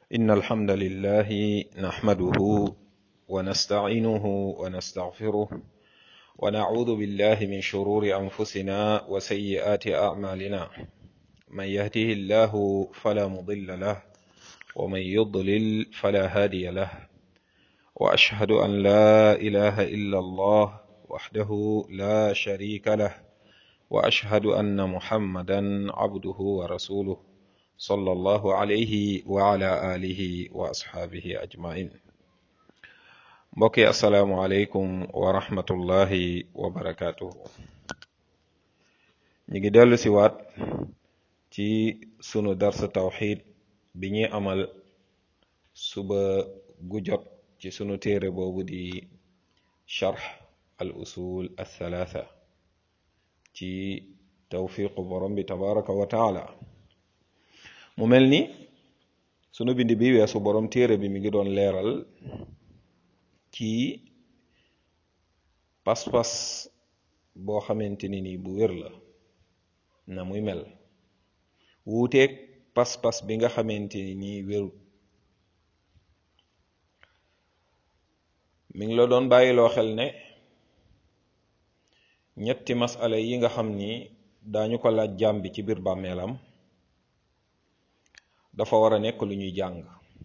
إن الحمد لله نحمده ونستعينه ونستغفره ونعوذ بالله من شرور أنفسنا وسيئات أعمالنا من يهده الله فلا مضل له ومن يضلل فلا هادي له وأشهد أن لا إله إلا الله وحده لا شريك له وأشهد أن محمدا عبده ورسوله صلى الله عليه وعلى آله وأصحابه أجمعين mbokki asalaamualeykum wa rahmatullahi wa barakaatuhu ñu ngi dellu si waat ci sunu darsa tawxid bi ñuy amal suba gu jot ci sunu téere boobu di charx al usul althalatha ci tawfiqu borom bi tabaraka wa taala mu mel ni sunu bind bi weesu borom téere bi mi ngi doon leeral ci pas-pas boo xamante ni nii bu wér la na muy mel wuuteeg pas-pas bi nga xamante ni nii wérut mi ngi la doon bàyyiloo xel ne ñetti masala yi nga xam ni daañu ko laaj jaam bi ci biir bàmmeelam dafa war a nekk lu ñuy jàng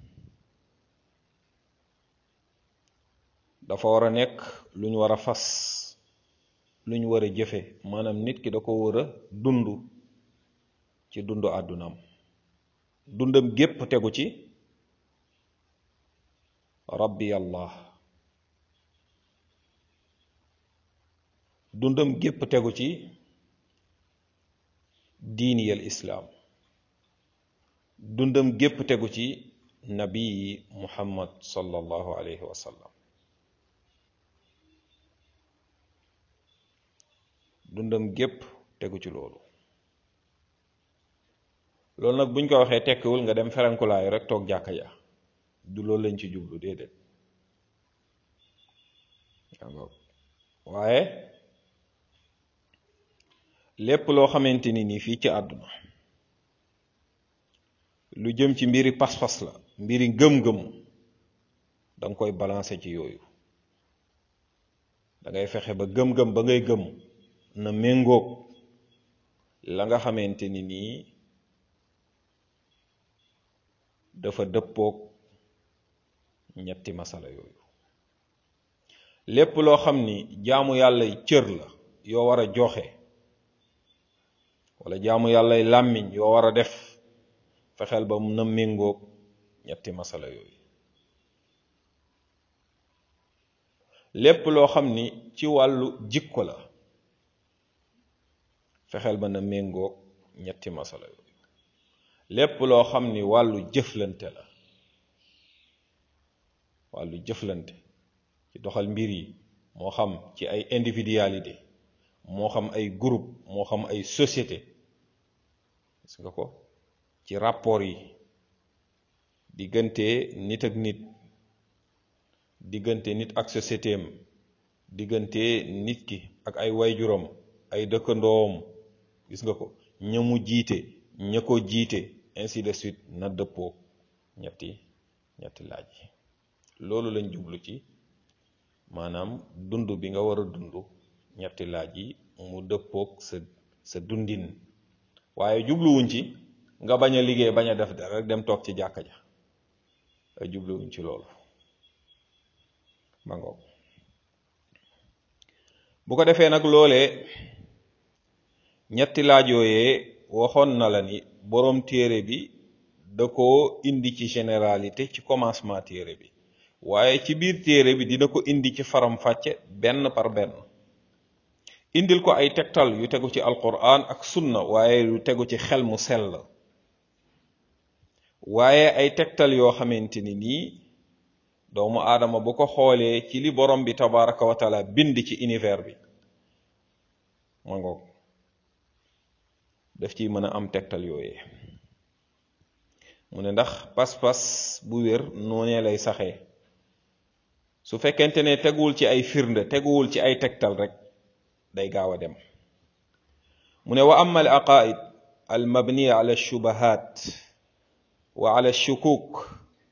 dafa war a nekk lu ñu war a fas lu ñu war a jëfe maanaam nit ki da ko war a dund ci dundu àddunaam dundam gépp tegu ci rabbi allah dundam gépp tegu ci diiniyal islaam dundam gépp tegu ci nabii muhammad sallallahu alayhi wa sallam dundam gépp tegu ci loolu loolu nag buñ ko waxee tekkiwul nga dem ferankulaayu rek toog jàkka ja du loolu lañ ci jublu déedéet waaye lépp loo xamante ni nii fii ci àdduna lu jëm ci mbiri pas-pas la mbiri ngëm-ngëm danga koy balancer ci yooyu da ngay fexe ba gëm-gëm ba ngay gëm na méngoog la nga xamante ni nii dafa dëppoog ñetti masala yooyu lépp loo xam ni jaamu yàlla cër la yoo war a joxe wala jaamu yàllay làmmiñ yoo war a def fexeel ba na méngoog ñetti masala yooyu lépp loo xam ni ci wàllu jikko la fexeel ba na méngoog ñetti masala yooyu lépp loo xam ni wàllu jëflante la wàllu jëflante ci doxal mbir yi moo xam ci ay individualité moo xam ay groupe moo xam ay société gis nga ko ci rapport yi diggante nit ak nit diggante nit ak société am diggante nit ki ak ay wayjuram ay dëkkandoom gis nga ko ña mu jiite ña ko jiite ainsi de suite na dëppoo ñetti ñetti laaj yi loolu lañ jublu ci maanaam dund bi nga war a dund ñetti laaj yi mu dëppoog sa sa dundin waaye jubluwuñ ci nga bañ a liggéey bañ a def dara rek dem toog ci jàkka ja ay jubluwuñ ci loolu ma ngoog bu ko defee nag loolee ñetti laaj yooyee waxoon na la ni boroom téere bi da ko indi ci généralité ci commencement téere bi waaye ci biir téere bi dina ko indi ci faram-fàcce benn par benn indil ko ay tegtal yu tegu ci alquran ak sunna waaye yu tegu ci xel mu sell waaye ay tegtal yoo xamante ni nii doomu aadama bu ko xoolee ci li borom bi tabaraka wa taala bind ci univers bi ma ngoog daf ciy mën a am tegtal yooyee mu ne ndax pas-pas bu wér noonee lay saxee su fekkente ne teguwul ci ay firnde teguwul ci ay tegtal rek day gaaw a dem mu ne wa amma al aqaid al mabniya ala shubahat wa ala shukuk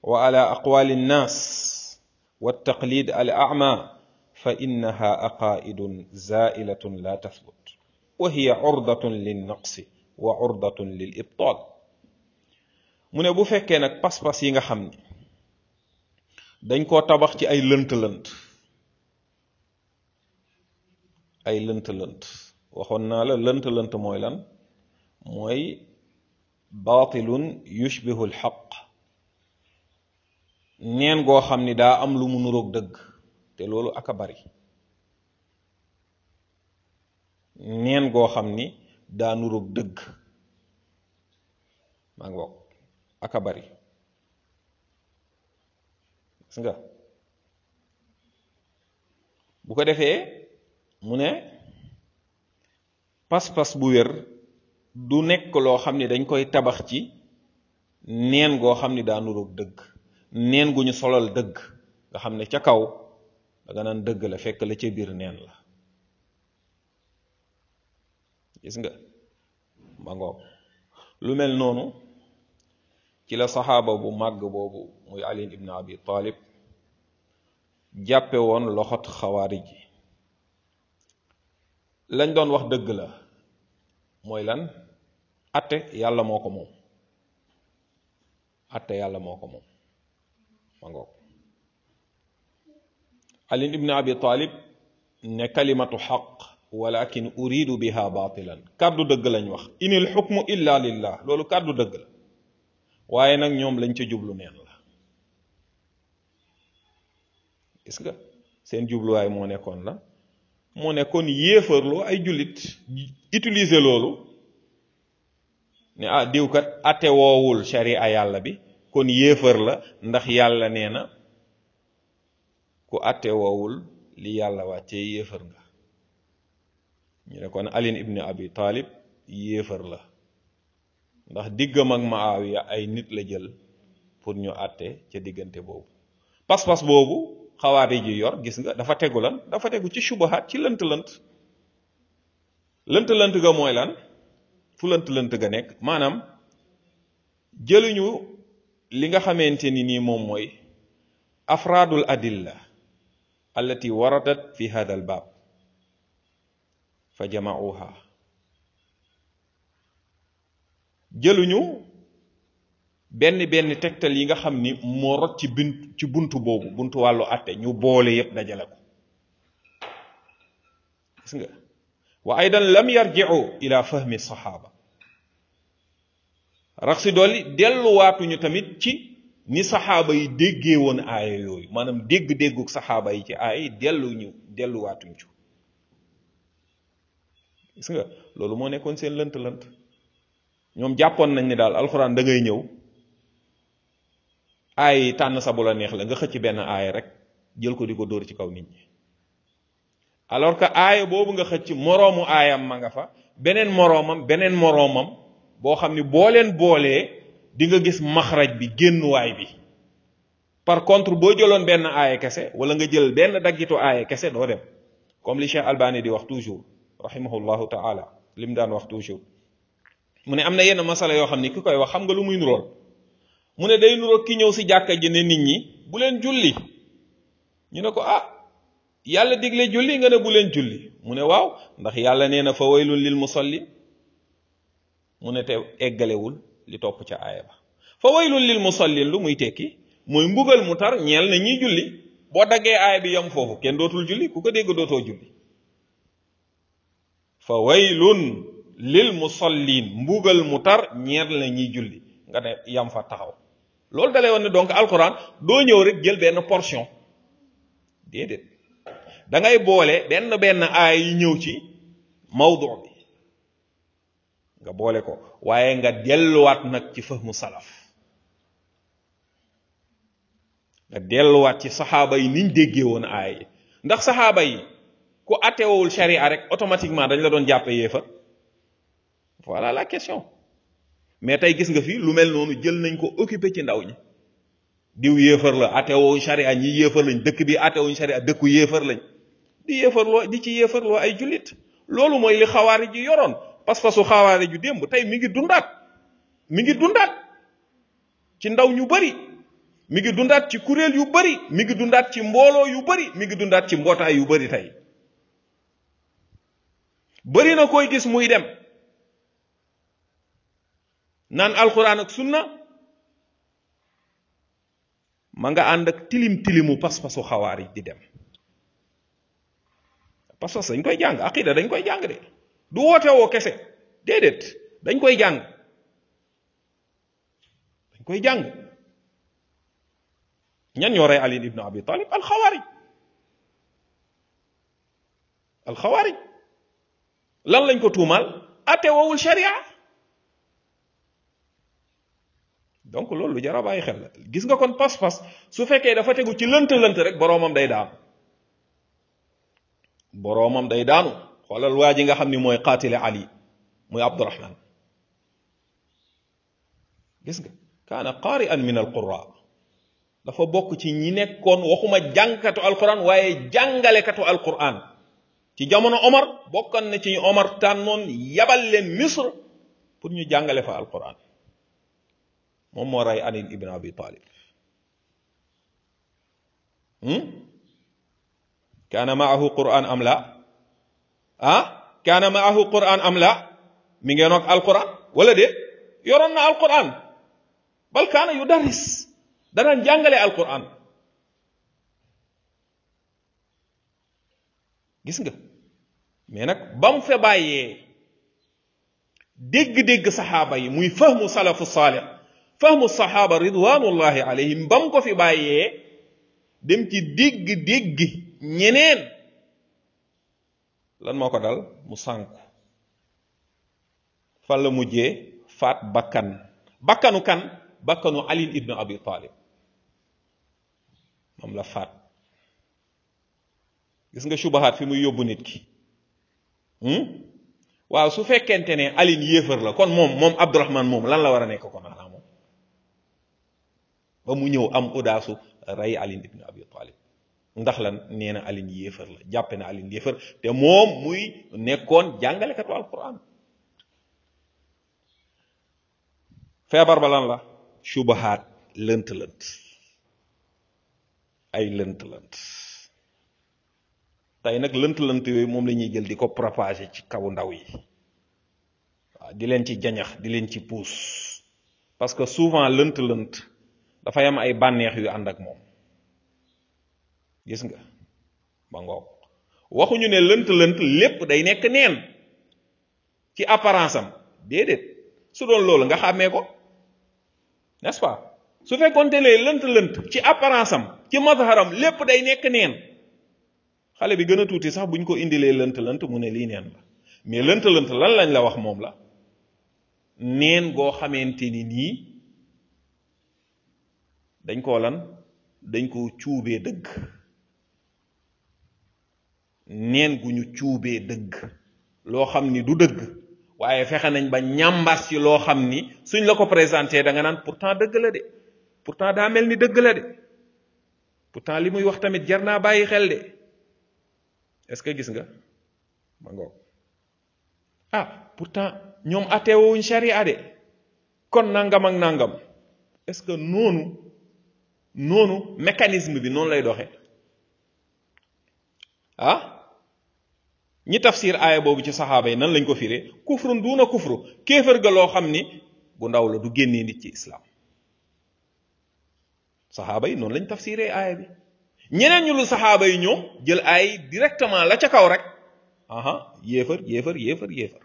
wa ala aqwali nnas والتقليد الأعمى فإنها أقائد زائلة لا تثبت وهي عرضة للنقص وعرضة للإبطال mu ne bu fekkee nag pas-pas yi nga xam ni dañ koo tabax ci ay lënt-lënt ay lënt-lënt waxoon naa la lënt-lënt mooy lan mooy baatilun yushbihu alxaq neen goo xam ni daa am lu mu nuroog dëgg te loolu aka bari neen goo xam ni daa nuroog dëgg maa ngi bokk aka bari gis nga bu ko defee mu ne pas-pas bu wér du nekk loo xam ni dañ koy tabax ci neen goo xam ni daa nuroog dëgg neen gu ñu solal dëgg nga xam ne ca kaw danga naan dëgg la fekk la ca biir neen la gis nga ma ngoog lu mel noonu ci la saxaaba bu màgg boobu muy ali ibn abi talib jàppe woon loxot xawaarij yi lañ doon wax dëgg la mooy lan atte yàlla moo ko moom atte yàlla moo ko moom ma ngoog ali ibn abi talib ne kalimatu xaq walakin uridu biha batilan kàddu dëgg lañ wax inil xukmu illa lillah loolu kàddu dëgg la waaye nag ñoom lañ ca jublu neen la gis nga seen jubluwaay moo nekkoon la moo nekkoon yéefarloo ay jullit utiliser loolu ne ah diwkat atte woowul sharia yàlla bi kon yéefar la ndax yàlla nee na ku atte woowul li yàlla wàccee yéefar nga ñu ne kon alin ibni abi talib yéefar la ndax diggam ak maawiya ay nit la jël pour ñu atte ca diggante boobu pas-pas boobu xawaari ji yor gis nga dafa tegu lan dafa tegu ci subahaat ci lënt-lënt lënt-lënt ga mooy lan fu lënt-lënt ga nekk maanaam jëluñu li nga xamante ni nii moom mooy afraadul adilla allati waradat fi hada al baab fa jamauha jëluñu benn benn tegtal yi nga xam ni moo rot ci bint ci buntu boobu buntu wàllu àtte ñu boole yépp dajale ko gis nga wa aydan lam yarji'u ila fahmi saxaaba rax si dolli delluwaatuñu tamit ci ni saxaaba yi déggee woon aaya yooyu maanaam dégg-dégguk saxaaba yi ci aaya yi delluñu delluwaatuñ ci gis nga loolu moo nekkoon seen lënt-lënt ñoom jàppoon nañ ni daal alxuraan da ngay ñëw aaya yi tànn sa bu la neex la nga xëcc benn aaya rek jël ko di ko dóor ci kaw nit ñi alors que aaya boobu nga xëcc moroomu aayam ma nga fa beneen moroomam beneen moroomam boo xam ni boo leen boolee di nga gis maxraj bi génnuwaay bi par contre boo jëloon benn aaya kese wala nga jël benn daggitu aaya kese doo dem comme li Cheikh Albani di wax toujours rahimahullahu taala li mu daan wax toujours mu ne am na yenn masala yoo xam ni ki koy wax xam nga lu muy nurool mu ne day nurool ki ñëw si jàkka ji ne nit ñi bu leen julli ñu ne ko ah yàlla digle julli nga ne bu leen julli mu ne waaw ndax yàlla nee na fa waylun lil musallin mu ne te eggalewul li topp ca aaya ba fa waylun lil musallin lu muy tekki mooy mbugal mu tar ñeel na ñiy julli boo daggee aaya bi yam foofu kenn dootul julli ku ko dégg dootoo julli fa waylun lil musallin mbugal mu tar ñeel na ñiy julli nga ne yam fa taxaw loolu dalay woon ne donc alquran doo ñëw rek jël benn portion déedéet da ngay boole benn benn aay yi ñëw ci mawdu bi nga boole ko waaye nga delluwaat nag ci fahmu salaf nga delluwaat ci saxaaba yi niñ déggee woon aay yi ndax saxaaba yi ku attewul sharia rek automatiquement dañ la doon jàppe yéefa voilà la question mais tey gis nga fi lu mel noonu jël nañ ko occupé ci ndaw ñi diw yéefar la attewuñ sharia ñi yéefar lañ dëkk bi attewuñ sharia dëkku yéefar lañ di yéefarloo di ci yéefarloo ay jullit loolu mooy li xawaari ji yoroon pas-pasu xawaari ju démb tey mi ngi dundaat mi ngi dundaat ci ndaw ñu bari mi ngi dundaat ci kuréel yu bari mi ngi dundaat ci mbooloo yu bari mi ngi dundaat ci mbootaay yu bari tey bari na koy gis muy dem naan alquran ak sunna ma nga ànd ak tilim tilimu pas-pasu xawaarij di dem pas-pas dañ koy jàng aqida dañ koy jàng de du woote woo kese déedéet dañ koy jàng dañ koy jàng ñan ñoo rey Ali ibn Abi Talib alxawaarij alxawaarij lan lañ ko tuumaal ate wowul sharia donc loolu lu jar a bàyyi xel la gis nga kon pas-pas su fekkee dafa tegu ci lënt-lënt rek boroomam day daanu boroomam day daanu xoolal waa ji nga xam ni mooy qaatile Ali muy Abdurahman gis nga kaana qaari'an min alqura dafa bokk ci ñi nekkoon waxuma jàngkatu alquran waaye jàngalekatu alquran ci jamono Omar bokkan na ci ñu Omar tànnoon yabal leen Misr pour ñu jàngale fa alquran moom moo rey Ali ibn Abi Talib kaana maahu quran am la ah kaana maahu quran am la mi ngeen ak alquran wala de yoroon na alquran bal kaana yu daris danaan jàngale alquran gis nga mais nag ba mu fe bàyyee dégg-dégg saxaaba yi muy fahmu salafu saalih fahmu saxaaba ridwanullahi alayhim ba mu ko fi bàyyee dem ci dégg-dégg ñeneen lan moo ko dal mu sànku fan la mujjee faat bakkan bakkanu kan bakkanu ali ibn abi talib moom la faat gis nga subahaat fi muy yóbbu nit ki waaw su fekkente ne alin yéefar la kon moom moom abdurahman moom lan la war a nekk kon xanaa moom ba mu ñëw am audace rey alin ibn abi talib ndax lan nee na alin yéefar la jàppe na alin yéefar te moom muy nekkoon jàngalekatu alquran feebar ba lan la subahaat lënt lënt ay lënt lënt tey nag lënt lënt yooyu moom la ñuy jël di ko propager ci kaw ndaw yi waaw di leen ci jañax di leen ci puus parce que souvent lënt lënt dafay am ay bànneex yu ànd ak moom gis nga ba ngoog waxuñu ne lënt lënt lépp day nekk neen ci apparence am déedéet su doon loolu nga xàmmee ko n'est-ce pas su fekkoonte ne lënt lënt ci apparence am ci mazharam lépp day nekk neen xale bi gën a tuuti sax buñ ko indilee lënt lënt mu ne lii neen la mais lënt lënt lan lañ la wax moom la neen goo xamante ni nii dañ koo lan dañ ko cuubee dëgg neen gu ñu cuubee dëgg loo xam ni du dëgg waaye fexe nañ ba ñàmbas ci loo xam ni suñ la ko présenté da nga naan pourtant dëgg la de pourtant daa mel ni dëgg la de pourtant li muy wax tamit jar naa bàyyi xel de est-ce que gis nga ma ngoog ah pourtant ñoom atteewuñ sharia de kon nangam ak nangam est-ce que noonu noonu mécanisme bi noonu lay doxee ah ñi tafsir aaya boobu ci saxaaba yi nan lañ ko firee kufrun duuna kufru kéefër ga loo xam ni bu ndaw la du génnee nit ci islam saxaaba yi noonu lañ tafsiree aaya bi ñeneen ñu lu saxaaba yi ñoom jël ay directement la ca kaw rek aha yéefar yéefar yéefar yéefar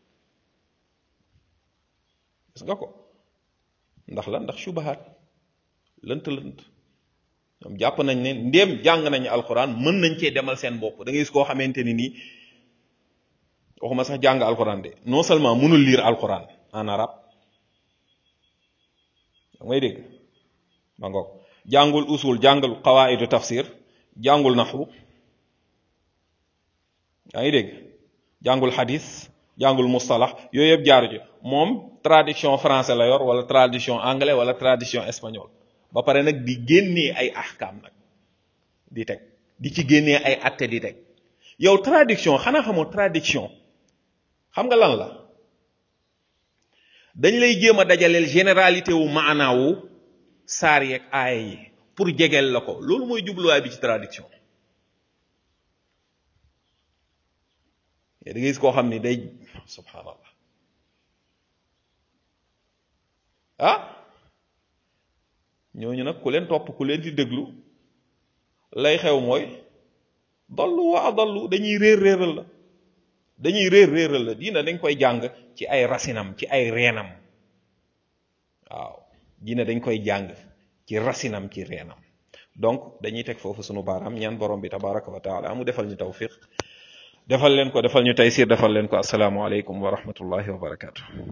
gis nga ko ndax la ndax subahaat lënt lënt ñoom jàpp nañ ne ndéem jàng nañu alxuraan mën nañ cee demal seen bopp da ngay gis koo xamante ni nii waxuma sax jàng alxuraan de non seulement mënul lire alxuraan en arabe da ngay dégg ma ngoog jàngul usul jàngul qawaidu tafsir jàngul naxwu yaa ngi dégg jàngul xadis jàngul mustalax yooyu yëpp jaaru ci moom traduction français la yor wala traduction anglais wala traduction espagnol ba pare nag di génnee ay ahkam nag di teg di ci génnee ay atte di teg yow traduction xanaa xamoo traduction xam nga lan la dañ lay jéem a dajaleel généralité wu maanaawu saar yeeg aaya yi pour jegeel la ko loolu mooy jubluwaay bi ci traduction da ngay gis koo xam ni day subhanallah ah ñooñu nag ku leen topp ku leen di déglu lay xew mooy dollu wa adallu dañuy réer réeral la dañuy réer réeral la diina dañ koy jàng ci ay rasinam ci ay reenam waaw diina dañ koy jàng ci rasinam ci reenam donc dañuy teg foofu sunu baaraam ñaan borom bi tabaraka wa taala mu defal ñu tawfiq defal leen ko defal ñu taysir defal leen ko asalaamu aleykum wa rahmatullahi wa barakatu